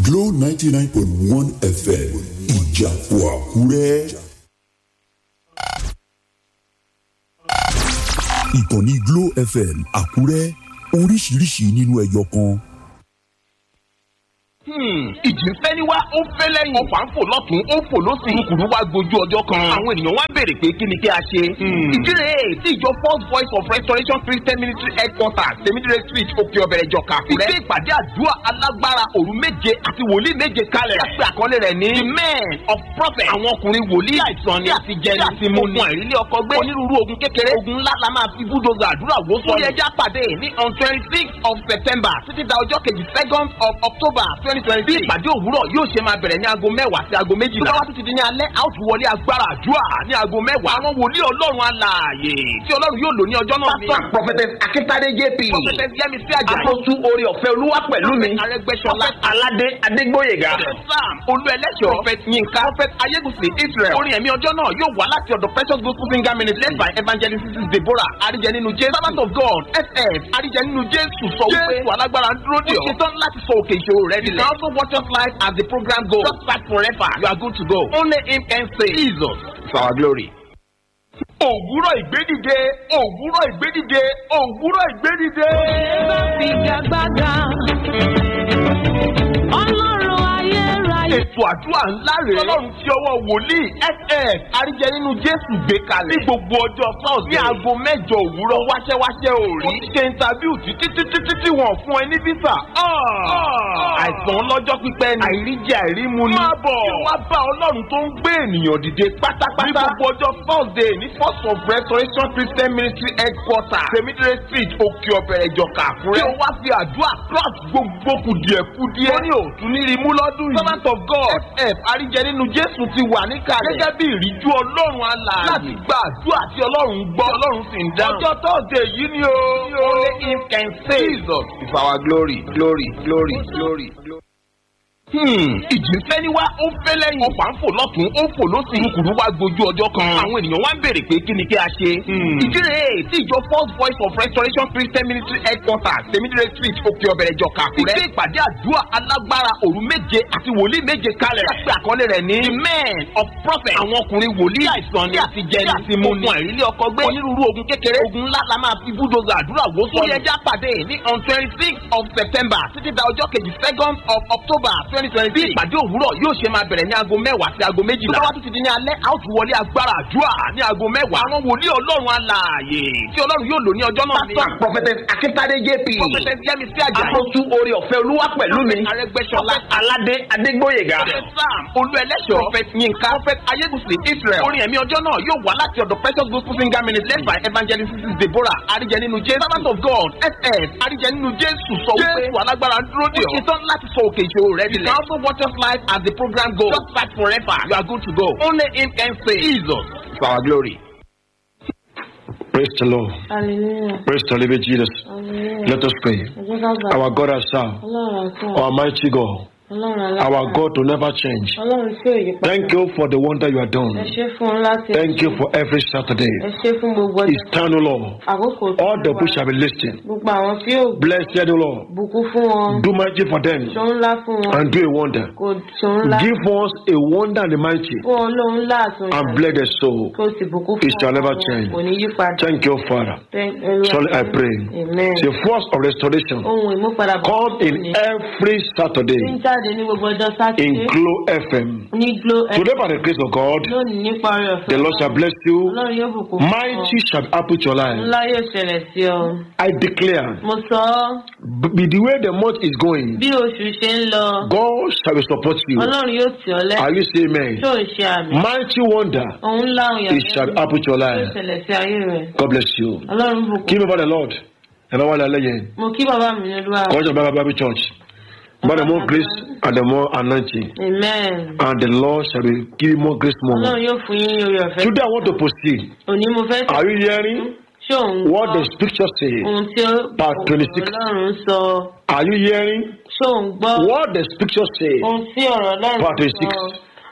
Glow ninety nine point one FM ìjàpọ̀ àkúrẹ́. ìkànnì Glow FM àkúrẹ́ oríṣiríṣi nínú ẹyọ kan. ìjì ń fẹ́ ní wá ó ń fẹ́ lẹ́yìn. ọ̀fà ń fò lọ́tún ó ń fò lọ́sì. kùrùkùrù wá gbójú ọjọ́ kan. àwọn ènìyàn wá béèrè pé kí ni kí a ṣe. ìdí rèé tí ìjọ first voice of restoration christian ministry headquarters temidire street òkè ọ̀bẹ̀rẹ̀ ìjọ kàkúrẹ́. ìgbé ìpàdé àdúrà alágbára òru méje àti wòlíì méje kalẹ̀. yàtọ̀ àkọlé rẹ̀ ní. the men of prophet. àwọn ọkùnrin wòlíì àìsàn ni àti jẹni àti mu ni. àìrílé ọkọ gbé. onírúurú ogun kékeré. ogun ńlá la máa fi búdòzà àdúrà wó sọ. ó yẹ já pàdé ní on twenty six of september títí da ọjọ́ kejì second of october twenty twenty three. ìpàdé òwúrọ̀ yóò ṣe máa bẹ̀rẹ̀ ní aago mẹ́wàá sí aago méjìlá. tó bá tún ti di ní alẹ́ a ó tún wọlé agbára àdúrà ní aago mẹ́wàá. àwọn wòlíì ọlọ́run alààyè tí ọlọ́run yóò lò ní ọjọ́ náà ni. Pastor Prophetess Akintade JP. prophetess yẹmísí àjà. Apostu orí ọ̀fẹ́ olúwa pẹ̀lú mi. arẹgbẹsọlá. Aládé Adégbóyèga. sam olú ẹlẹ́ṣọ̀. prophet yinka. prophet ayégusi israel. orin ẹ̀mí ọjọ́ náà yóò wá láti ọ̀dọ̀ precious gospel singer ministry led by evangelist mrs deborah arijẹ nínú jésù. servant of god ff arijẹ nínú jésù sọ wípé jésù alágbára ń dúró dè ọ́. ó ṣetán láti sọ òkè ìṣòro rẹ dilẹ̀. you can also watch us live as the program goes. just start forever you are good to go. only him can say jesus is our glory. òwúrọ̀ ìgbédìde òwúrọ̀ ìgbédìde òwúrọ̀ ìgbédìde. figagbága ọlọ́run ayérayé. ètò àdúrà ńlá rèé. ọlọ́run ti ọwọ́ wòlíì ss àríjẹ nínú jésù gbé kalẹ̀. ní gbogbo ọjọ́ sọ́ọ̀sì. ní aago mẹ́jọ òwúrọ̀ wáṣẹ́wáṣẹ́ òòrí. ó ti ṣe interview títí títí títí wọ́n fún ẹ ní visa. àìsàn ọlọ́jọ́ pípẹ́ ni. àìríjẹ àìrímu ni. má bọ̀ kí wọ́n bá ọlọ́run tó ń gbé ènìyàn dìde pátápátá. ní gbogbo ọjọ́ thursday ní first of restoration christian ministry headquarters temidire street òkè ọ̀bẹ̀rẹ̀ ìjọka àkúrẹ́. kí o wá fi àdúrà cross gbogbo kùdìẹ̀kudìẹ. ó ní òtún ní rimú lọ́dún yìí. servant of god f àríjẹ nínú jésù ti wà níkàlẹ̀. gẹ́gẹ́ bí ìríjú ọlọ́run alààyè. láti gba àdúrà tí ọlọ́run gbọ́ ọlọ́run sì ń dáhùn. ọjọ́ thursday yìí ni o. only him can save. jesus is our glory glory glory glory. glory ìjì ń fẹ́ ní wá ó ń fẹ́ lẹ́yìn. ọ̀fà ń fò lọ́tún ó ń fò lọ́sì. kùrùkùrù wá gbójú ọjọ́ kan. àwọn ènìyàn wá ń béèrè pé kí ni kí a ṣe. ìdí rèé tí ìjọ first voice of restoration christian ministry headquarters temidire street òkè ọ̀bẹ̀rẹ̀ ìjọ kàkúrẹ́. ìgbé ìpàdé àdúrà alágbára òru méje àti wòlíì méje kalẹ̀. láti àkọlé rẹ̀ ní. the men of prophet. àwọn ọkùnrin wòlíì àìsàn ni àti jẹni àti mu ni. àìrílé ọkọ gbé. onírúurú ogun kékeré. ogun ńlá la máa fi búdòzà àdúrà wó sọ. ó yẹ já pàdé ní on twenty six of september títí da ọjọ́ kejì second of october twenty twenty three. ìpàdé òwúrọ̀ yóò ṣe máa bẹ̀rẹ̀ ní aago mẹ́wàá sí aago méjìlá. tó bá tún ti di ní alẹ́ a ó tún wọlé agbára àdúrà ní aago mẹ́wàá. àwọn wòlíì ọlọ́run alààyè tí ọlọ́run yóò lò ní ọjọ́ náà ni. Pastor Prophetess Akintade JP. prophetess yẹmísí àjà. Apostu orí ọ̀fẹ́ olúwa pẹ̀lú mi. arẹgbẹsọlá. Aládé Adégbóyèga. sam olú ẹlẹ́ṣọ̀. prophet yinka. prophet ayégusi israel. orin ẹ̀mí ọjọ́ náà yóò wá láti ọ̀dọ̀ precious gospel singer ministry led by evangelist mrs deborah arijẹ nínú jésù. servant of god ss arijẹ nínú jésù sọ wípé jésù alágbára ń dúró dè ọ́. ó ṣetán láti sọ òkè ìṣòro rẹ dilẹ̀. you can also watch us live as the program goes. just start forever you are good to go. only him can say jesus is our glory. Praise the Lord. hallelujah Praise the living Jesus. hallelujah. Let us pray. ẹ jẹ́ ká gbà. Our God has served. ọlọ́run àti Almighty God. ọlọ́run Our alágbára. God to never change. ọlọ́run tí ò yí padà. Thank you for the wonder you are ẹ doing. ṣe fún un láti. Thank you for every ẹ Saturday. ṣe fún gbogbo ọjọ́. Eternal Lord. àkókò tó All the wà. bush shall be listening. gbogbo àwọn tí yóò Blessed the Lord. bùkún fún wọn. Do magic for them ṣòun ńlá fún wọn. and do a wonder. kò ṣòun ńlá. Give us a wonder and a mighty fún wọn lóun ńlá àtúnyà. and bless the soul. kò sì bùkún fún It shall never wọn. change. kò ní yí padà. Thank you, Father. Thank- Olúwa. Surely I pray. amen. The force of restoration ohun ìmúpadàbọ̀. come in every tí ń Saturday jáde ní gbogbo ọjọ́ sátidé. in Glow FM. ní glo ẹ. Today, by the grace of God, lónìí nípa ọrẹ ọ̀fẹ́. the Lord shall bless you. ọlọ́run yóò bùkún fún ọ. Mighty shall happen to your life. ńlá yóò ṣẹlẹ̀ sí ọ. I declare, mo sọ ọ́ b- with the way the month is going, bí oṣù ṣe ń lọ. God shall support you. ọlọ́run yóò tì ọ́ Are lẹ́yìn. you saying amen? tó ń ṣe àmì. Mighty wonder, òun ńlá òun it shall happen to your yóò life. ṣẹlẹ̀ sí ayé rẹ̀. God bless you. ọlọ́run bùkún. Give me by the Lord. And I want to let you. mo kí bàbá mi ní olúwa. God shall Bible Bible Church. By the more grace and the more anointing. amen. And the Lord shall be give you more grace more. ọlọ́run yóò fún yín ní orí ọ̀fẹ́. Today I want to proceed. òní mo fẹ́ Are you hearing ṣé òun what the gbọ́ scripture says? ohun tí ó Part 26. ọlọ́run sọ. Are you hearing ṣé òun gbọ́ what the scripture says? ohun tí ọ̀rọ̀ ọlọ́run Part sọ. 26.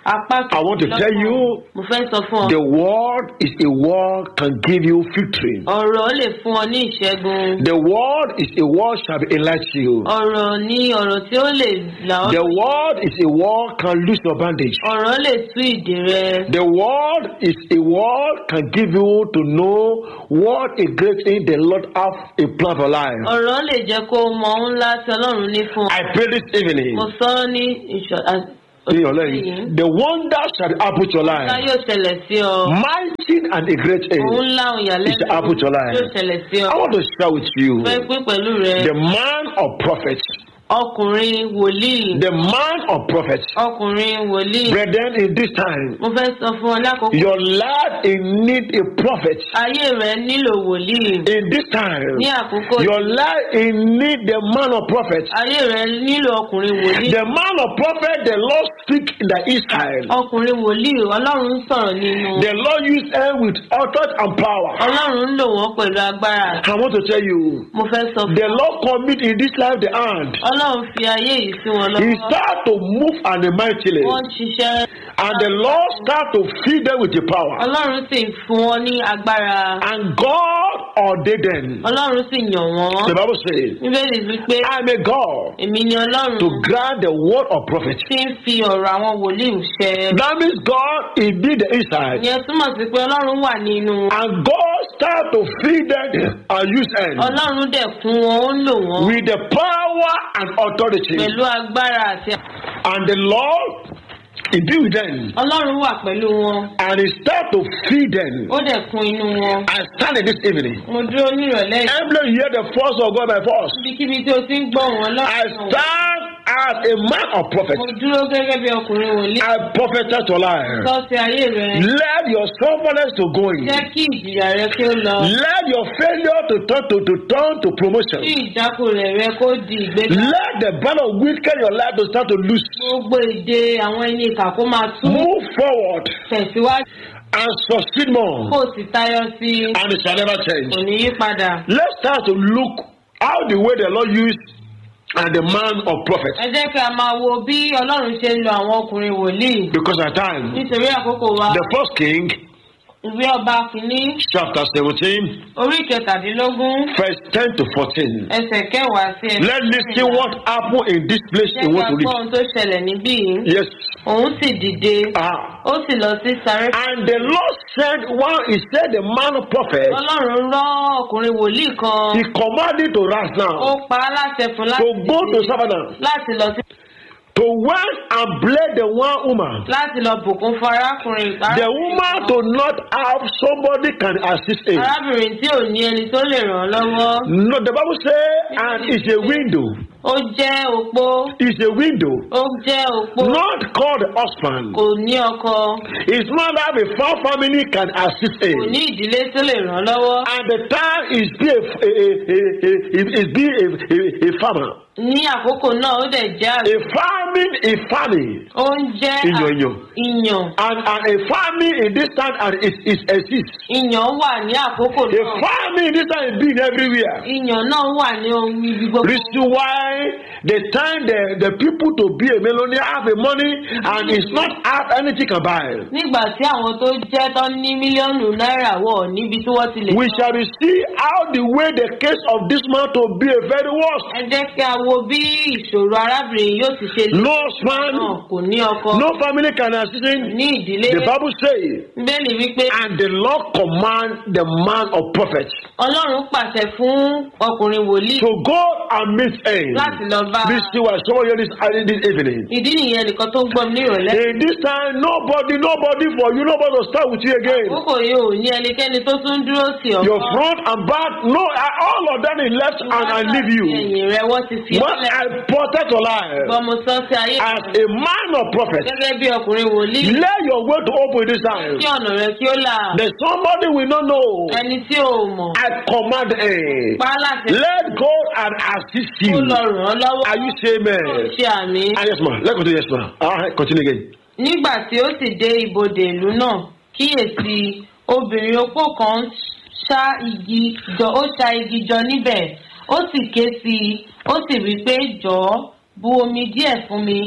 apá I want to tell you, mo fẹ́ sọ fún ọ the word is a word can give you victory. ọ̀rọ̀ lè fún ọ ní ìṣẹ́gun The word is a word shall be enlighten you. ọ̀rọ̀ ní ọ̀rọ̀ tí ó lè là ọ́ The word is a word can loose your bandage. ọ̀rọ̀ lè tú ìdè rẹ The word is a word can give you to know what a great thing the Lord have a plan for life. ọ̀rọ̀ lè jẹ́ kó o mọ ohun ńlá tí ọlọ́run ní fún ọ I pray this evening. mo sọ ọ́ ní ìṣọ̀ in your life, The wonder shall happen to your ńlá life. yóò ṣẹlẹ̀ sí ọ Mighty and a great ohun thing. ńlá ohun ìyàlẹ́nu It's happen to your life. yóò ṣẹlẹ̀ sí ọ I want to share with you fẹ́ pín pẹ̀lú rẹ the man of prophets. ọkùnrin wòlíì The man of prophets. ọkùnrin wòlíì Brethren, in this time, mo fẹ́ sọ fún ọ lákòókò your life in need a prophet. ayé rẹ nílò wòlíì In this time, ní àkókò your life in need the man of prophets. ayé rẹ nílò ọkùnrin wòlíì The man of prophet, the Lord speak in the Israel. ọkùnrin wòlíì ọlọ́run ń sọ̀rọ̀ nínú The Lord use them with authority and power. ọlọ́run ń lò wọ́n pẹ̀lú agbára I want to tell you, mo fẹ́ sọ fún the ọ Lord commit in this life the hand. ọlọ́run fi ayé yìí sí wọn He lọ́wọ́ start to move and mightily, wọ́n ń ṣiṣẹ́ and the Lord start to feed them with the power. ọlọ́run sì fún wọn ní agbára And God ordained them. ọlọ́run sì yàn wọ́n The Bible says, bíbélì wípé I'm a God èmi ni ọlọ́run to grant the word of prophet. tí ń fi ọ̀rọ̀ àwọn wòlíì ṣẹ That means God is did the inside, ìyẹn túmọ̀ sí pé ọlọ́run wà nínú and God start to feed them and use them ọlọ́run dẹ̀ kún wọn ó ń lò wọ́n with the power and authority. pẹ̀lú agbára àti And the Lord, He be with them, ọlọ́run wà pẹ̀lú wọn and He start to feed them. ó dẹ̀ kún inú wọn. I stand in this evening. mo dúró nírọ̀lẹ́ yìí Every hear the force of God by force. ibikíbi tí o ti ń gbọ́ wọn I lọ́wọ́ stand as a man of prophet. mo dúró gẹ́gẹ́ bí ọkùnrin wòlíì I prophesy to life. sọ́ọ̀sì ayé rẹ Let your stubbornness to go in. jẹ́ kí ìjìyà rẹ kí ó lọ Let your failure to turn to, to turn to promotion. kí ìjákulẹ̀ rẹ kó di ìgbéga Let the ban of wicked in your life to start to loose. gbogbo èdè àwọn ẹni ìkà kó máa tú Move forward tẹ̀síwájú and succeed more. kó o sì tayọ sí i And it shall never change. kò ní yí padà. Let's start to look how the way the Lord used and the man of prophet. ẹ jẹ́ kí a máa wo bí ọlọ́run ṣe ń lo àwọn ọkùnrin wòlíì Because at time, nítorí àkókò wa the first king, ìwé ọba kìíní chapter 17, orí kẹtàdínlógún verse 10 to 14. ẹsẹ̀ kẹwàá sí ẹsẹ̀ Let's listen what happened in this place jẹ́ in kí want a to gbọ́ read. ohun tó ṣẹlẹ̀ níbí yìí Yes. òun sì dìde Ah. ó sì lọ sí sáré And the Lord said, one, he said, the man of prophet, ọlọ́run rán ọkùnrin wòlíì kan he commanded to rise ó now, pa á láṣẹ fún to láti go to dìde Savannah, láti lọ sí to went and bless the one woman. láti lọ bùkún fún arákùnrin The woman to not have somebody can assist him. arábìnrin tí ò ní ẹni tó lè ràn án lọ́wọ́ No, the Bible say, and it's a window. ó jẹ́ opó It's a window. ó jẹ́ opó Not called the husband. kò ní ọkọ It's not that a far family can assist kò him. ní ìdílé tó lè ràn án lọ́wọ́ And the time is be a, a, a, a, a, is be a, a, a farmer. ní àkókò náà ó dẹ̀ jẹ́ àgbẹ̀ A farming, a farming. ó ń jẹ́ Iyàn, iyàn. ìyàn And, and a farming in this time and it, it exists. ìyàn wà ní àkókò A náà farming in this time is being everywhere. ìyàn náà wà ní ohun ibi gbogbo Reason why the time the, the people to be a millionaire have a money and it's not have anything can buy. nígbà tí àwọn tó jẹ́ tán ní mílíọ̀nù náírà wọ̀ níbi tí wọ́n ti lè We shall be see how the way the case of this man to be a very worst. ẹ jẹ́ kí a wo bí ìṣòro arábìnrin yóò ti ṣe No náà husband, kò ní ọkọ no family can assist him. ní ìdílé The Bible says, bẹ́ẹ̀ni wípé and the Lord command the man of prophets ọlọ́run pàṣẹ fún ọkùnrin wòlíì to go and meet him. láti lọ bá This is why some of you this, this evening. ìdí nìyẹn nìkan tó ń gbọ́ mi ní ìrọ̀lẹ́ In this time, nobody, nobody for you, nobody will start with you again. àkókò yìí ò ní ẹnikẹ́ni tó tún dúró sí ọ Your front and back, no, all of them is left and I leave you. ẹ̀yìn rẹ wọ́n ti fi When I protect your life gbọmọ sọ sí ayé as a man of prophet, gẹ́gẹ́ bí ọkùnrin wòlíì let your way to open this time. kí ọ̀nà rẹ kí ó là There's somebody we don't know. ẹni tí ò mọ̀ I command him. pa á láti Let God and assist kó you. lọ ràn án lọ́wọ́ Are you saying kó amen? ṣe àmì. Ah, yes, ma'am. Let's continue, yes, ma'am. Ah, continue again. nígbà tí ó sì dé ibodè ìlú náà kíyèsí obìnrin opó kan ṣá igi jọ ó ṣá igi jọ níbẹ̀ ó sì ké sí i ó sì wí pé jọ̀ọ́ bu omi díẹ̀ fún mi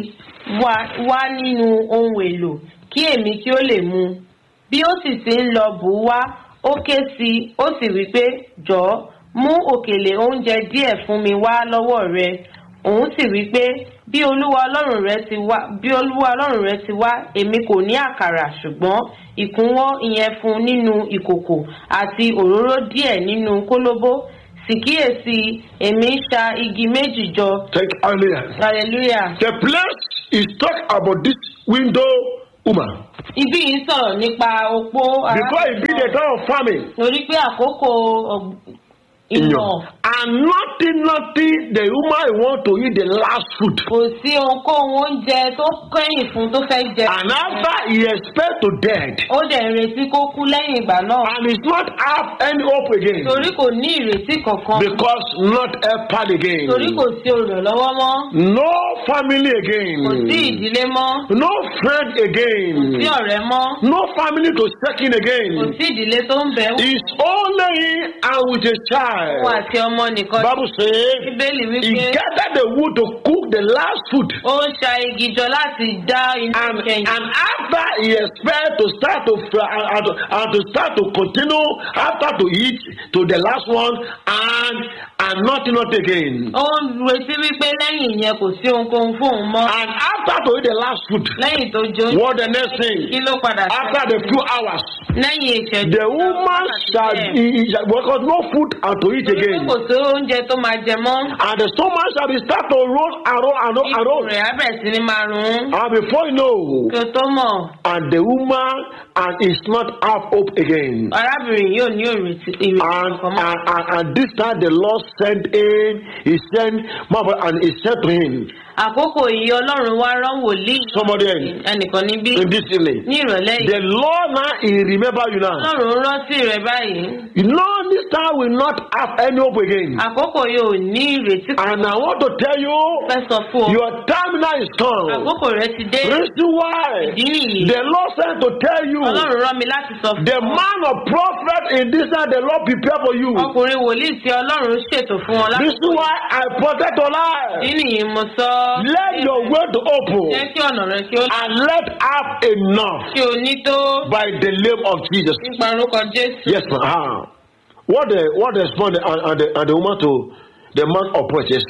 wá wá nínú ohun èlò kí èmi kí ó lè mu bí ó sì ti ń lọ bù ú wá ó ké sí i ó sì wí pé jọ̀ọ́ mú òkèlè oúnjẹ díẹ̀ fún mi wá lọ́wọ́ rẹ òun sì wí pé bí olúwa ọlọ́run rẹ ti wá bí olúwa ọlọ́run rẹ ti wá èmi kò ní àkàrà ṣùgbọ́n ìkúnwọ́ ìyẹ̀fun nínú ìkòkò àti òróró díẹ̀ nínú kólóbó sì kíyèsí èmi ń ṣa igi méjì jọ Thank hallelujah. hallelujah. The place is talk about this window woman. ibi yìí sọ̀rọ̀ nípa opó Before it be the time of famine. torí pé àkókò ọ̀g- ìyàn And nothing, nothing, the woman want to eat the last food. kò sí ohunkóhun oúnjẹ tó kẹ́yìn fún tó fẹ́ jẹ. And after he expect to dead. ó dẹ̀ ń retí kó kú lẹ́yìn ìgbà náà And it's not have any hope again. torí kò ní ìrètí kankan Because not helped again. torí kò sí olùrànlọ́wọ́ mọ́ No family again. kò sí ìdílé mọ́ No friend again. kò sí ọ̀rẹ́ mọ́ No family to check in kò again. sí ìdílé tó ń bẹ̀ wò It's only him and with a fún child. àti ọmọ nìkan Bible says bíbélì he wípé gathered the wood to cook the last food. ó ń ṣa igi jọ láti dá iná And, kẹyìn and after he expect to start to fry and, and, to- and to start to continue after to eat to the last one and and nothing not again. ó ń retí wípé lẹ́yìn ìyẹn kò sí ohunkóhun fún òun mọ́ And after to eat the last food, lẹ́yìn tó jó what the next kí thing? ló padà After the few hours, lẹ́yìn ìṣẹ́jú the woman shall bẹ́ẹ̀. he, he shall because no food and to eat Torí pé again. kò sí oúnjẹ tó máa jẹ mọ́ And the stomach shall be start to roll and roll and roll and ikùn roll. rẹ̀ á bẹ̀rẹ̀ sí ní máa rún And before you know, kí o tó mọ̀ and the woman and is not have hope again. arábìnrin yóò ní ìrètí ìrètí And, kankan mọ́. and, and, and this time the Lord sent in, he sent Marvel and he said to him, àkókò yìí ọlọ́run wá rán wòlíì somebody else ẹnìkan níbí in this evening. ní ìrọ̀lẹ́ yìí The Lord now he remember you now. ọlọ́run rántí rẹ̀ báyìí You know this time will not have any hope again. àkókò yìí ò ní ìrètí kan And I want to tell you, fẹ́ sọ fún ọ your time now is come. àkókò rẹ̀ ti dé Reason why ìdí nìyí the Lord sent to tell you, ọlọ́run rán mi láti sọ fún the ọ man of prophet in this time the Lord prepare for you. ọkùnrin wòlíì tí ọlọ́run ṣètò fún ọ láti Reason why I protect your life. ìdí nìyí mo sọ Let your way to jẹ́ open kí ọ̀nà rẹ̀ kí ó and let have enough kí o ní tó by the name of Jesus. nípa orúkọ jésù. Yes, ma'am. Ah. What the what the respond and, and, the, and the woman to the man of purchase?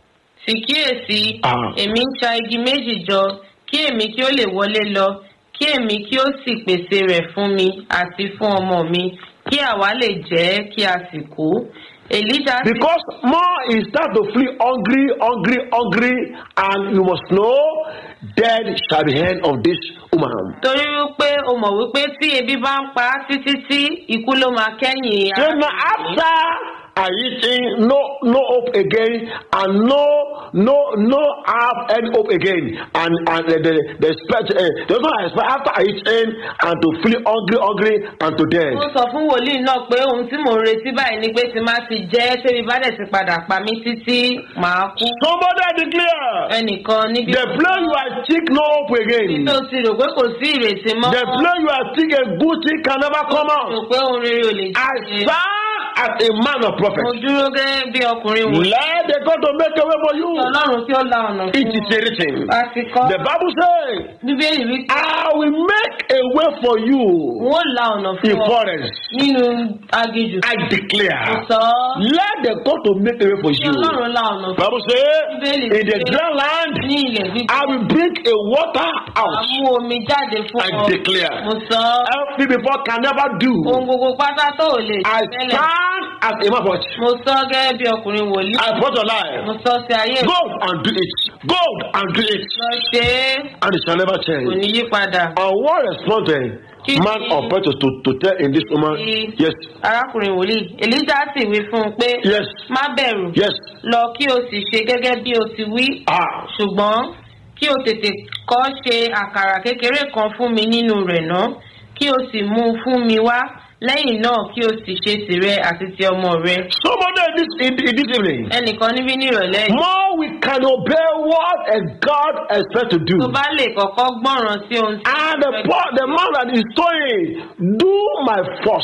sì kíyèsí Ah. èmi ń ṣa igi méjì jọ kí èmi kí ó lè wọlé lọ kí èmi kí ó sì pèsè rẹ̀ fún mi àti fún ọmọ mi kí àwa lè jẹ́ kí a sì kú. èlíjà sì Because more he start to flee hungry, hungry, hungry, and you must know dead shall be end of this woman. torí wípé o mọ̀ wípé tí ebi bá ń pa á títí tí ikú ló máa kẹ́yìn So now after I eating, no no hope again, and no no no have any hope again, and and the the, the expect uh, the one I expect after I eating and to feel hungry, hungry, and to death. ó sọ fún wòlíì náà pé ohun tí mò ń retí báyìí ni pé tí má ti jẹ́ tẹ́bi bá dẹ̀ ti padà pa mí títí màá kú. Somebody declare ẹnìkan níbi the plan you are sick no hope again. tó ti rò pé kò sí ìrètí mọ́. The plan you are sick a good thing can never come rò out. pé ohun rere ò lè I ṣe. stand as a man of mo prophet. dúró gẹ́gẹ́ bí ọkùnrin wò. Let the God to make a way for you. ọlọ́run kí ó la ọ̀nà It fún is a written. a ti kọ́. The Bible says, bíbélì wí pé I will make a way for you wọ́n la ọ̀nà in fún ọ forest. nínú aginjù. I mo declare. sọ ọ́ Let the God to make a way for kí you. ọlọ́run la ọ̀nà fún Bible says, Bíbélì in the wípé dry land, ní ilẹ̀ gbígbé. I will bring a water a out. mú omi jáde fún I ọ. declare. mo sọ ọ́ Everything before can never do. ohun gbogbo pátá tó ò lè I ṣe tẹ́lẹ̀. stand as a man of God. mo sọ ọ́ gẹ́gẹ́ bí ọkùnrin wòlíì. I brought your mo life. sọ sí ayé Go and do it. Go and do it. lọ ṣe é And it shall never kò change. ní yí padà. And what responded Kí man ni- of purpose to, to tell in this woman? Kí- Yes, arákùnrin wòlíì èlíjà sì wí fún un pé yes, má bẹ̀rù yes. lọ kí o sì ṣe gẹ́gẹ́ bí o ti wí Ah, ṣùgbọ́n kí o tètè kọ́ ṣe àkàrà kékeré kan fún mi nínú rẹ̀ ná kí o sì mú un fún mi wá lẹ́yìn náà kí o sì ṣe tìrẹ àti ti ọmọ rẹ. somebody in this, in, in this evening. ẹnìkan níbí ní ìrọ̀lẹ́ yìí More we can obey what a God expects to do. tó bá lè kọ́kọ́ gbọ́ràn sí ohun tí And the, fẹ́ po- the man that is saying, do my first.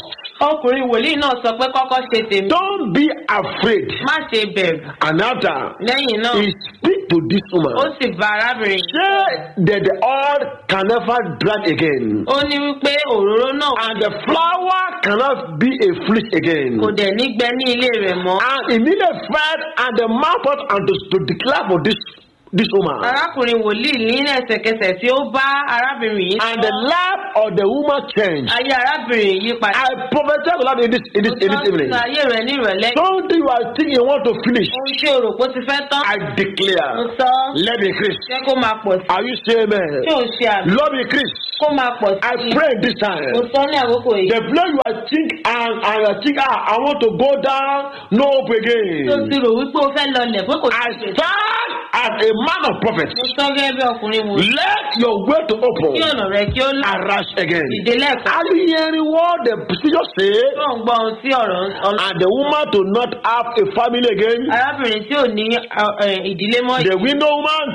ọkùnrin wòlíì náà sọ pé kọ́kọ́ ṣe tèmi Don't be afraid. má ṣe bẹ̀rù And after, lẹ́yìn náà he speak to this ó woman. sì bá arábìnrin yìí Say that the oil can never dry again. ó ní wípé òróró náà And the flower cannot be a fleece again. kò dẹ̀ ní gbẹ ní ilé rẹ̀ mọ́ And immediately fed and the mouth out and to, to declare for this this woman. arákùnrin wòlíì ní ẹsẹ̀kẹsẹ̀ tí ó bá arábìnrin yìí And the life of the woman changed. ayé arábìnrin yìí padà I prophesy to that in this in this in this evening. sọ ayé rẹ̀ ní ìrọ̀lẹ́ Something you are thinking you want to finish. ohun tí o rò pé ó ti fẹ́ tán I mo declare. sọ Let me increase. jẹ́ kó máa pọ̀ sí Are you saying tí amen? ò ń ṣe àmì Lord me increase. kó máa pọ̀ I sí pray this time. mo sọ ní àkókò yìí The place you are think and and you are think ah I want to go down no hope tó again. ti rò wípé o fẹ́ lọlẹ̀ pé kò I sí ìgbésẹ̀. stand as a man of prophet. mo sọ gẹ́gẹ́ bí ọkùnrin wò Let your way to kí open ọ̀nà rẹ̀ kí ó là arise again. dìde lẹ́ẹ̀kan Are you hearing what the scripture say? tó ń gbọ́ ohun tí ọ̀rọ̀ ọ̀nà And the woman to not have a family again. arábìnrin tí ò ní ọ, ẹ, ìdílé mọ́ The widow woman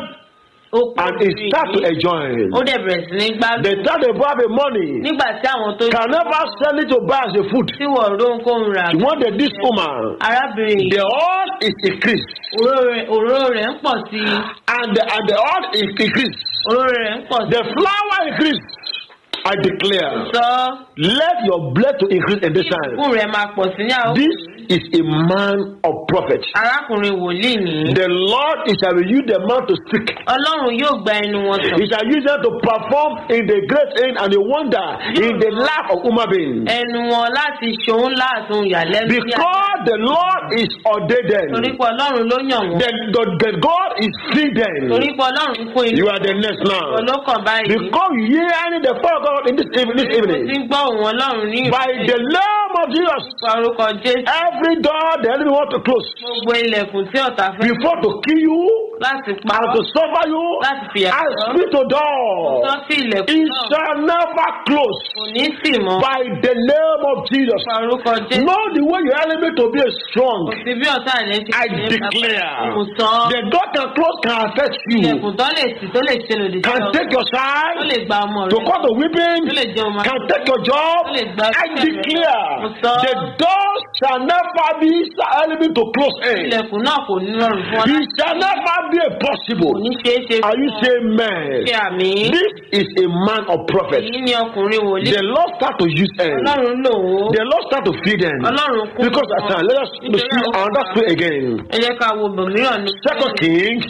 ó kú and he start to yìí. enjoy. ó dẹ̀ bẹ̀rẹ̀ sí ní gbádùn They start to have a money. nígbà tí àwọn tó Can never sell it to buy as a food. tí wọ́n rónkóhun rà You wanted this woman. arábìnrin yìí The oil is increased. òróró rẹ̀- òróró rẹ̀ ń pọ̀ sí i And the, and the oil is increased. òróró rẹ̀ ń pọ̀ sí The flower increased. I i declare. sọ Let your blood to increase in this time. ìbùkún rẹ̀ máa pọ̀ sí ní àwọn This is a man of prophet. arákùnrin wòlíì nìyí The Lord is shall use the man to speak. ọlọ́run yóò gba ẹnu wọn sọ He shall use them to perform in the great thing and the wonder in the life of human being. ẹnu wọn láti ṣòun láàtún ìyàlẹ́nu sí àgbà. Because the Lord is ordained them. torí pé ọlọ́run ló yàn wọ́n The, the, the God is free them. torí pé ọlọ́run fún inú You are the next now. ọlọ́kàn báyìí Because you hear any the fire of God in this, evening, this mo ti evening. ń gbọ́ òun ọlọ́run ní By the name of Jesus, ìfẹ́ orúkọ jésù every door the enemy want to close gbogbo ilẹ̀kùn tí ọ̀tá fẹ́ before to kill you láti pa and ọ́ to suffer you, láti fìyà I jẹ ọ́ speak to sọ door. sí ilẹ̀kùn It náà shall never close. kò ní sì mọ́ By the name of Jesus. ìfẹ́ orúkọ jésù Know the way your enemy to be strong. kò sí bí ọ̀tá rẹ̀ ṣe I ṣe é declare. kò sọ The door can close can affect you. ilẹ̀kùn tó lè sì tó lè ṣe lòdì sí Can ọ take your tó side. lè gba ọmọ To rẹ cause the weeping. tó lè jẹ ọmọ Can take your job. tó lè gba I iṣẹ́ rẹ. declare. Mo sọ. The door shall never be enemy to close in. ilẹ̀kùn náà kò ní rọrùn fún ọ It láti shall never be a possible. kò ní ṣeé ṣe Are you fún ọ saying man? ṣe àmì This is a man of prophet. èyí ni ọkùnrin wòlíì The Lord start to use them. ọlọ́run lò ó The Lord start to feed them. ọlọ́run kún Because at time, let us Nítorí see àwọn another kan- story again. ẹ jẹ́ ká wo bòmíràn ní Second King,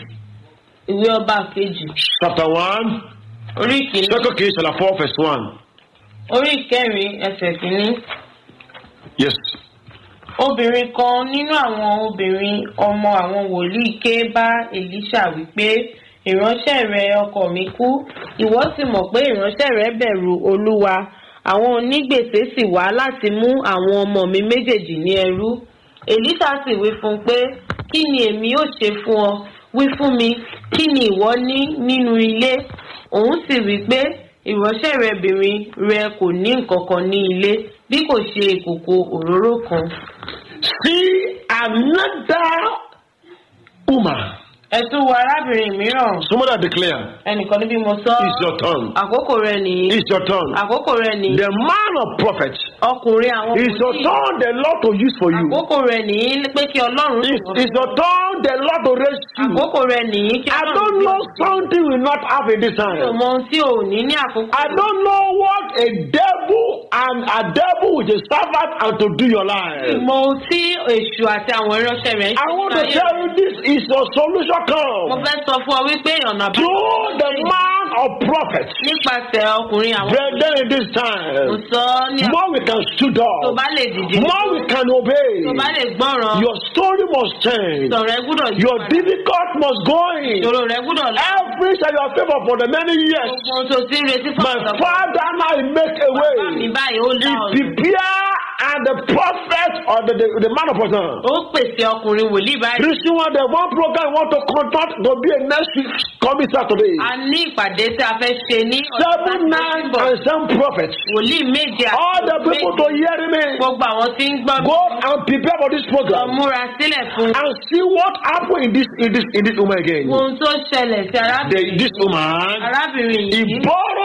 ìwé ọba kejì chapter one. orí ìkíní Second King, chapter four, verse one. orí ìkẹrin ẹsẹ̀ kìíní Yes. obìnrin kan nínú àwọn obìnrin ọmọ àwọn wòlíì ké bá èlíṣà wípé ìránṣẹ́ rẹ ọkọ mi kú ìwọ sì mọ̀ pé ìránṣẹ́ rẹ bẹ̀rù olúwa àwọn onígbèsè sì wá láti mú àwọn ọmọ mi méjèèjì ní ẹrú èlíṣà sì wí fún un pé kí ni èmi yóò ṣe fún ọ wí fún mi kí ni ìwọ ní nínú ilé òun sì wí pé ìránṣẹ́ rẹ bìnrin rẹ kò ní nǹkan kan ní ilé bí kò ṣe ìkòkò òróró kan. See another woman. ẹ tún wo arábìnrin mìíràn Somebody declare, ẹnìkan níbí mo sọ It's your turn. àkókò rẹ nìyí It's your turn. àkókò rẹ nìyí The man of prophet. ọkùnrin àwọn It's your wòlíì turn the Lord to use for you. àkókò rẹ nìyí pé kí ọlọ́run It's, sọ̀rọ̀ it's your turn the Lord to raise you. àkókò rẹ nìyí kí I ọlọ́run don't gbé know ọ. something we not have in this mi ò time. mọ ohun tí ò ní ní àkókò I don't know what a devil and a devil with a servant and to do your life. mọ ohun tí èṣù àti àwọn ìránṣẹ́ rẹ̀ ń I want to ṣe tell you this is your solution mo come fẹ́ sọ fún ọ wípé ọ̀nà àbáyọ through the man of prophet. nípasẹ̀ ọkùnrin àwọn Brethren, in this mo time, sọ ní more we can stood tó up, bá lè dìde more we can obey. tó bá lè gbọ́ràn Your story must change. sọ̀rọ̀ ẹ gbúdọ̀ yí Your padà. difficult must go in. ìṣòro rẹ gbúdọ̀ lọ. Every shall your favor for the many years. gbogbo ohun tó ti ń retí fún My ọ̀sán father now he make a bá mi way. báyìí ó He dá ọ̀nà. prepare and the prophet or the, the, the man of person. ó pèsè ọkùnrin wòlíì báyìí. Reason why the one program want to contact to be a next week coming Saturday. a ní ìpàdé tí a fẹ́ ṣe ní Seven, nine, and some prophets. wòlíì méje àti All the people to méje. hear me. gbogbo àwọn tí ń gbọ́ mi Go and prepare for this lọ program múra sílẹ̀ fún and see what happen in this in this in this woman again. ohun tó ṣẹlẹ̀ sí The, arábìnrin this woman arábìnrin he yìí borrow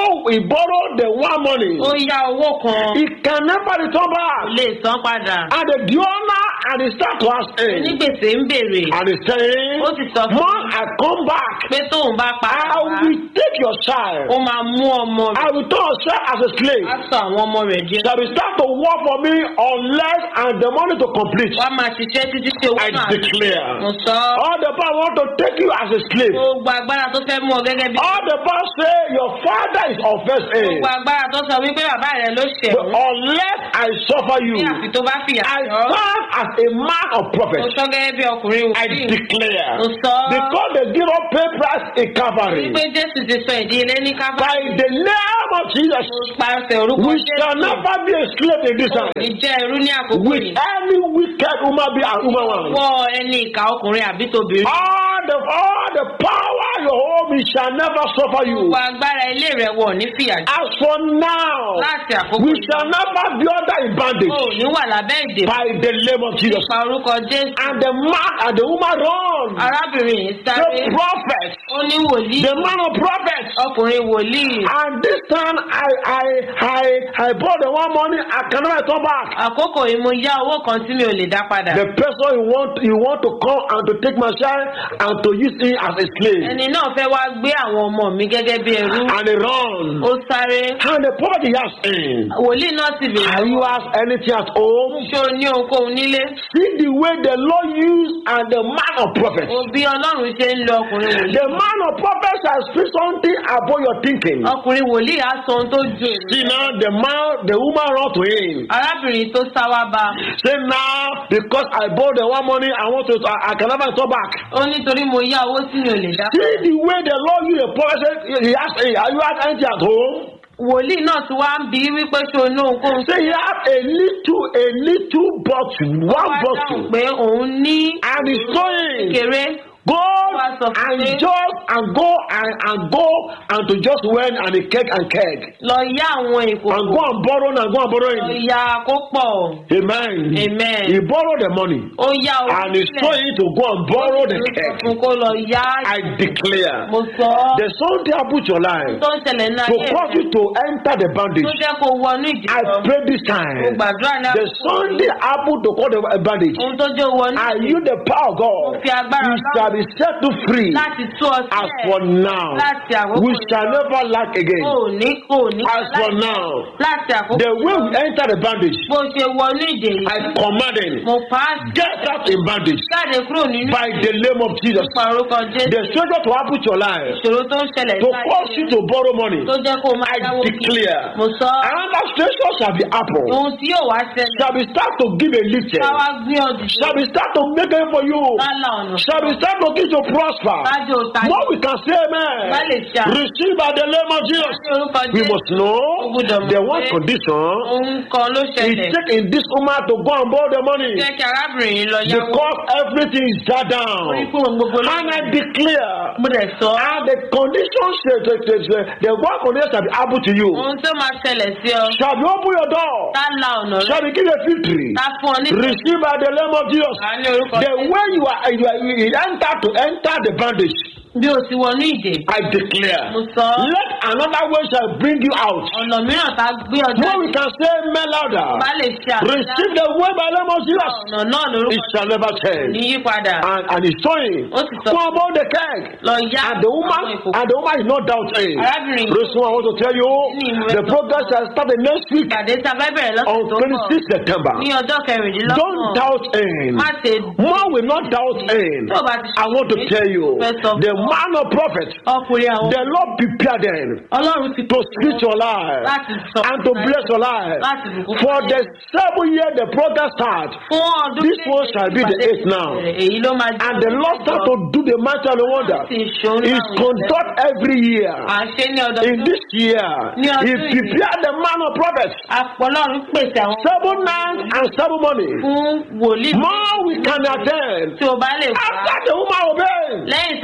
borrow he borrow the one money ó yá owó kan he can never return kò back lè san padà and the donor and he start to ask him onígbèsè ń béèrè and he saying ó sì sọ fún man i come back pé tóun bá pa i will take your child ó máa mú ọmọ i rẹ̀ will turn yourself as a slave á sọ àwọn ọmọ rẹ̀ di shall be start to work for me unless and the money to complete wá máa ṣiṣẹ́ títí tí owó i náà declare mo sọ all the power want to take you as a slave gbogbo agbára tó fẹ́ mú ọ gẹ́gẹ́ bí all the power say your father is offense in gbogbo agbára tó sọ wípé bàbá rẹ̀ ló ṣẹ̀ but unless i suffer you ní àfi tó bá fìyà i jọ stand as a man of prophet mo sọ gẹ́gẹ́ bí ọkùnrin i wòlíì declare mo sọ because they give up pay price in calvary wípé jésù ti sọ ìdílé ní kábà by the name of jesus pàṣẹ orúkọ we shall jésù never be a slave in this kò time ní jẹ́ irú ní àkókò with yìí any wicked woman be and woman one. wọ ẹni ìka ọkùnrin àbí tóbìnrin all the all the power your home it shall never suffer you. gbogbo agbára ilé rẹ̀ wọ̀ ní fìyà jọ as for now láti àkókò we yìí shall never be under in bandage o ò ní wà lábẹ́ ìdè by the name of jesus. nípa orúkọ jésù and the man and the woman run. arábìnrin yìí sáré the prophet ó ní wòlíì the man of prophet. ọkùnrin wòlíì and this time i i i i bought the one money i cannot return back. àkókò yìí mo yá owó kan tí mi ò lè dá padà the person you want you want to come and to take my child and to use him as a slave. ẹni náà fẹ́ wá gbé àwọn ọmọ mi gẹ́gẹ́ bí ẹrú and he run. ó sáré and the prophet he ask him. wòlíì náà sì bèrè have you asked anything at home. ṣé o ní ohunkóhun nílé see the way the lord use and the man of prophet. o bí ọlọ́run ṣe ń lo ọkùnrin wòlíì the man of prophet shall speak something about your thinking. ọkùnrin wòlíì á sọ ohun tó ju èrò see now the man the woman run to him. arábìnrin tó sá wá bá say now because i borrow the one money i want to i, I can never return back. ó nítorí mo yá owó tí mi ò lè dá see the way the lord use the prophet say he ask hey have you asked anything at home. wòlíì náà ti wá ń bí wípé ṣé o ní ohunkóhun say he have a little a little bottle one wá dáhùn bottle pé òun ní and he's going. kéré go Wá sọ fún and pé- just and go and and go and to just went and a keg and keg lọ yá àwọn and ìkòkò go and borrow and go and borrow lọ it yá kó pọ̀ amen Amen. he borrow the money ó yá owó and he saw him to go and borrow the Ó sọ keg fún kó lọ yá i declare mo sọ ọ́ the something happen to your life tó ń ṣẹlẹ̀ ní to ayé cause rẹ̀ you to enter the tó bandage jẹ́ kó wọnú i ìdíjọ́ pray this mo time gbàdúrà ní the àkókò something yìí. happen to cause the bandage ohun tó jẹ́ wọnú and you the power of god Mo fi agbára you Ọlọ́run shall be set to free láti tú ọ as for sílẹ̀ now láti àkókò we yìí shall lọ. never lack again. kò ní kò ní As for láì- now, láti àkókò the way yìí we lọ. enter the bandage, bó ṣe wọnú ìdè I yìí command him, mo pa á get out in bandage jáde kúrò nínú by the name of Jesus. nípa orúkọ jésù The stranger to happen to your life, ìṣòro tó ń ṣẹlẹ̀ to sí cause you to borrow money, tó jẹ́ kó o máa I dáwó kí declare, mo sọ ọ́. another stranger shall be happen, ohun tí yóò wá ṣẹlẹ̀ shall be start to give a lift, ká wá gbé ọdún shall be start to make it for you, ká la ọ̀nà shall be start to give you prosper. kájọ ta What we can say, Bá lè amen. ṣe àmì. Receive by the name of Jesus. ní orúkọ We jésù must know gbọ́dọ̀ mọ̀ the one pé condition ohun kan ló is ṣẹlẹ̀ taking this woman to go and borrow the money. jẹ́ kí arábìnrin yìí lọ yáwó because everything is shut orí down. fún ohun gbogbo ló And I declare, mo dẹ̀ sọ and the conditions, the, the, the, the, the one condition shall be able to you. ohun tó máa ṣẹlẹ̀ sí ọ Shall be open your door. ká la ọ̀nà rẹ Shall be give a victory. ká fún ọ ní Receive by the name of Jesus. ìgbà ní orúkọ The jésù way you are, you are you enter to enter the bandage. bí o ti wọnú ìdè I declare. mo sọ ọ́. Let another way shall bring you out. ọ̀nà mìíràn tá a gbé ọjọ́ What we can say, man bá louder. lè ṣe Receive the way by the name of Jesus. ọ̀nà náà lórúkọ It shall never ní change. yípadà And, and he's showing. ó sì sọ Go about the keg. lọ yá And the àwọn woman, ìkòkò and the woman is not doubting. Arábìnrin yìí- Reason I want to tell you, the program shall start the next week ìpàdé tá a fẹ́ bẹ̀rẹ̀ on lọ́sẹ̀ tó ń bọ̀ 26 September. ní ọjọ́ Don't kẹrìndínlọ́gbọ̀n doubt him. má ṣe More will not doubt him. tó o bá ti I want to tell you, fẹ́ sọ the fún ọ. man of prophet, ọkùnrin àwọn the Lord prepared them ọlọ́run ti to speak your life láti sọ and to bless your life. láti bùkún For fún the ayé. seven year the program start, fún ọdún this one méje shall be the ìpàdé eighth now. bẹ̀rẹ̀. èyí ló máa jẹ́ and the ọdún Lord start mẹ́jọ. to do the matter and the wonder. Sì ṣòun Is láwọn conduct every year. à ń ṣe ní In ọdọọdún this year, Ní he ọdún yìí. prepared the man of prophets. àpọ̀lọ́run pèsè àwọn Seven nights and seven morning. fún wòlíì More we can attend. tí o bá lè wá After the woman obey, lẹ́yìn tí arábìnrin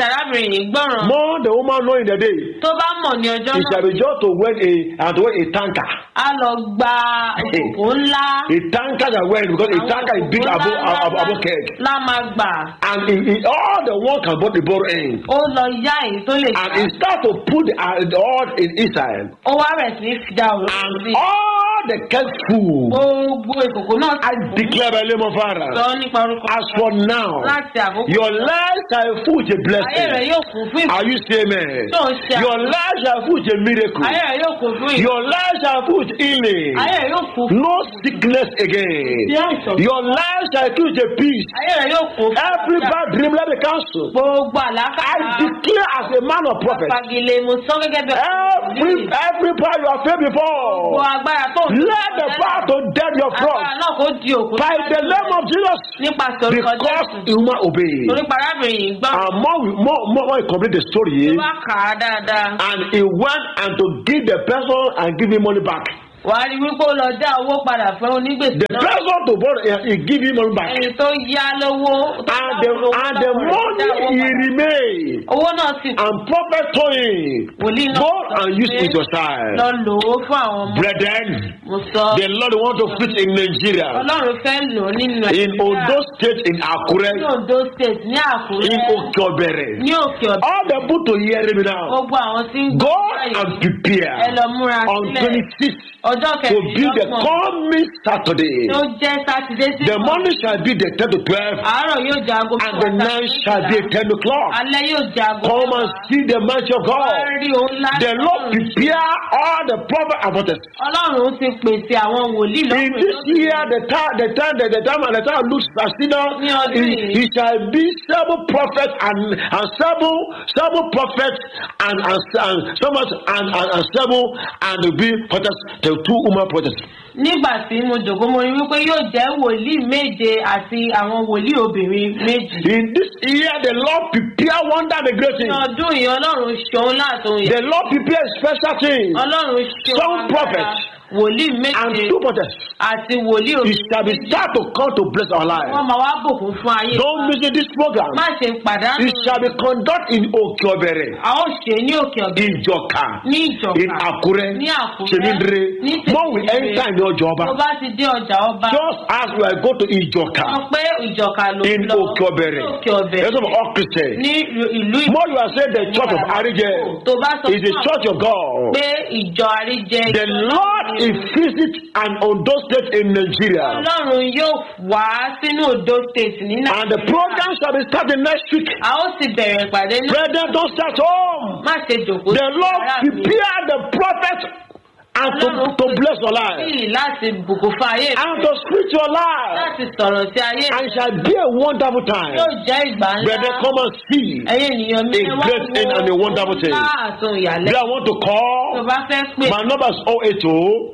arábìnrin gbọ́ràn more the woman know in the day tó bá mọ̀ ní ọjọ́ it shall náà be just to wed a and to wed a tanker á lọ gba òkòkò ńlá a tanker that wed because a àwọn tanker is big òkòkò above ńlá above above keg lá máa gbà and he, he, all the one can but the borrow in ó lọ yá èyí tó lè and gbà he start to put the, uh, the oil in Israel ó wá rẹ̀ sí fi dá òróró and sí all the keg full gbogbo ìkòkò náà I declare by the name of sọ Father nípa orúkọ as for now láti àkókò your life shall full with a ayé rẹ̀ blessing yóò kún fún ìbùkún are you saying amen tó ń ṣe your life shall full with a miracle ayé rẹ̀ yóò kún fún ìbùkún your life shall full with healing ayé rẹ̀ yóò kún fún no sickness again sí àìsàn your life shall full with a peace ayé rẹ̀ yóò kún fún every bad dream let me cancel gbogbo I àlákàtà declare as a man of prophet fagilé mo sọ gẹ́gẹ́ bí every every power you have failed gbogbo before agbára tó ń let the power to dead your agbára front náà kó di òkú by the name of Jesus nípasẹ̀ orúkọ because jésù human obey torí parábìnrin yìí gbọ́ and more we- more more when you complete the tó story bá kà á dáadáa and he went and to give the person and give him money back wàá rí wípé ó lọ dá owó padà fún onígbèsè the náà person to borrow he, he give him money back ẹni tó yá lówó tó and bá the lówó and the lọ́wọ́ rẹ̀ dá owó money he padà. remain owó náà sì and prophet told him wòlíì náà go sọ and use pé it yourself lọ lò ó fún àwọn ọmọ brethren mo sọ the lord want to fit in nigeria ọlọ́run fẹ́ lò ó nínú in ondo state in akure ní ondo state ní àkúrẹ́ in okeobere ní òkè ọ̀dọ́ all the people to hear me now gbogbo àwọn tí ń go báyìí, and prepare ẹ lọ múra on sílẹ̀ twenty-six ọjọ́ to be the kẹrìndínlọ́gbọ̀n coming saturday tó jẹ́ sátidé sí the morning shall be the ten to twelve àárọ̀ yóò jẹ́ aago and the mẹ́wàá night sí shall be méjìlá. ten o'clock alẹ́ yóò jẹ́ aago come and mẹ́wàá. see the mighty of wá god rí òun ńlá the lord prepare all the prophet and prophets ọlọ́run ti pèsè àwọn wòlíì in lọ́kùnrin this year the time the time the, the time and the time looks as now Ní ọdún he, yìí. he shall be seven prophets and and seven seven prophets and and and seven and and, and seven and the be prophets the two woman prophets nígbà tí mo jòkó mo rí wípé yóò jẹ́ wòlíì méje àti àwọn wòlíì obìnrin méjì. in this year the lord prepare wonder the great ní thing ọdún yìí ọlọ́run ṣeun láàtún yìí the lord prepare special thing ọlọ́run ṣeun Some agbára prophets wòlíì and méje two prophets àti wòlíì he shall be obìnrin start to come to bless our wọ́n life máa wá bùkún fún ayé don't wa. miss this program má ṣe pàdánù it shall be conduct in okeobere a ó ṣe ní òkè ọ̀bẹ ìjọka ní ìjọba in akure ní àkúrẹ́ semidire ní more we enter in the tó ọjọba bá ti dé ọjà ọba just as we are go to ìjọka sọ pé ìjọka ló in lọ okeobere ní òkè ọ̀bẹ that's of all christian ní ìlú more you are saying the church of arije tó bá sọ is the fún church of god pé ìjọ àríjẹ the lord is visit an ondo state in nigeria ọlọ́run yóò wá sínú odo state ní and the program shall be starting next week a ó sì bẹ̀rẹ̀ ìpàdé ní brethren don start home má ṣe jòkó the sí lord ara mi. prepare the prophet and to to bless your life sí láti bùkún fún ayé mi and to speak your life láti sọ̀rọ̀ sí ayé mi and it shall be a wonderful time. yóò jẹ́ ìgbà Brethren, ńlá come and see. ẹ̀yin ènìyàn mi A ẹ wá great thing and a wonderful thing. ńlá àtún Then ìyàlẹ́ I want to tó call. bá fẹ́ pè My number is 080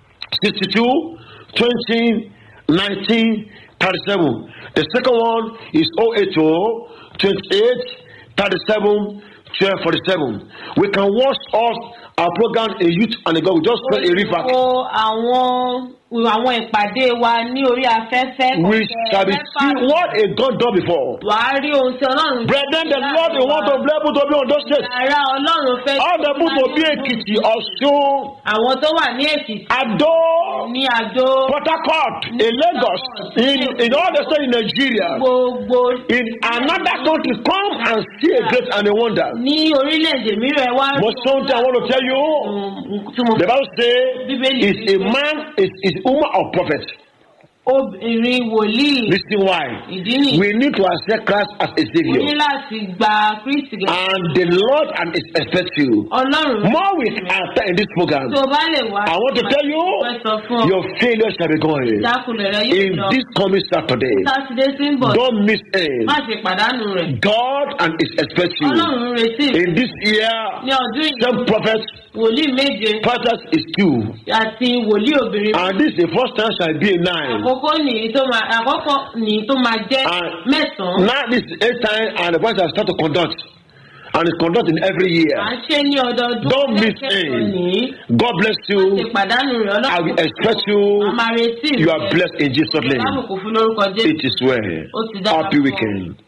62 20 19 37. The second one is 080 28 37 12 47. We can watch us our program a youth and a god. We just play a river. wo àwọn àwọn ìpàdé wa ní orí afẹ́fẹ́ We kọ̀ọ̀kan shall be mẹ́fà. see what a God done before. wàá rí ohun tí ọlọ́run Brethren, the Lord will want to be able to be on those states. ara ọlọ́run fẹ́ All the people to be Ekiti, Osun, àwọn tó wà ní èkìtì Ado, ní àjò Port Harcourt, in Lagos, in, in all the states in Nigeria, gbogbo in another country, come and see a great and a wonder. ní orílẹ̀-èdè mìíràn ẹ wá But something I want to tell you, tí mo the Bible says, Bíbélì is a man, is, is a woman of prophet. obìnrin wòlíì Listen why. ìdí nìyí We need to accept Christ as a o ní savior. láti gba kristi gẹ́gẹ́ And the Lord and is expect you. ọlọ́run More we enter in this program. tó bá lè wá I want to tell you, wọ́n sọ fún ọ your failure shall be gone. ìjákulẹ̀ rẹ yóò In lọ this coming Saturday, sátidé tí ń bọ̀ don't miss it. má ṣe pàdánù rẹ̀ God and is expect you. ọlọ́run ń retí rẹ̀ In this year, ní ọdún yìí some prophets, wòlíì méje prophets is two. àti wòlíì obìnrin And this the first time shall be a nine. àkọ́kọ́ nìyí tó máa àkọ́kọ́ nìyí tó máa jẹ́ And mẹ́sàn-án now this is eight time and the voice has start to conduct. And it's conducting every year. à ń ṣe ní ọdọọdún Don't miss lẹ́kẹ̀ẹ́ it. nìyí God bless ṣe you. pàdánù rẹ̀ I ọlọ́run will expect you. a máa retí You are blessed in Jesus' name. lábùkù fún lórúkọ jésù It is well. ó ti dára Happy fún ọ. weekend.